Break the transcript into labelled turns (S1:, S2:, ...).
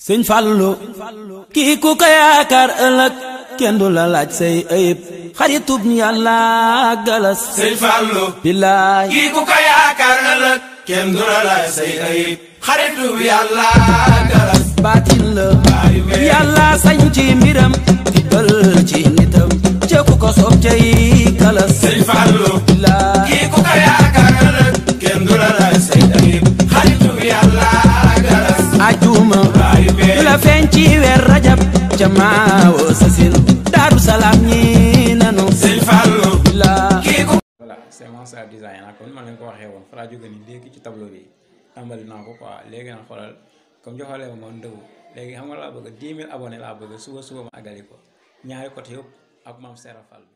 S1: sëñ Fallu kii ku ko yaakaar ëllëg kenn du la laaj say ayib xaritub yàlla galas
S2: sëñ Fallu
S1: billaay
S2: kii ku ko yaakaar ëllëg kenn du la laaj say ayib xaritub yàlla galas
S1: baatin la
S2: baayu bee
S1: yàlla sañ ci mbiram tibbal ci nitam ca ku ko soob cay galas
S2: sëñ Fallu
S1: billaay
S2: kii ku ko yaakaar ëllëg kenn du la laaj say ayib xaritub yàlla galas
S1: ajuma
S2: baayu bee
S1: la feeñ ci weer rajab ca maawo sasin daaru salaam ñi nanu
S2: sëñ Fallu
S1: billaay
S2: kii ku
S3: voilà c'est Mansa design ah comme ni ma leen ko waxee woon fa laa jóge nii léegi ci tableau bi tàmbali naa ko quoi léegi nag xoolal comme joxalee ma moom ndëgu léegi xam nga laa bëgg 10 000 abonnés laa bëgg suba suba ma àggali ko ñaari côté yëpp ak maam Serap Fall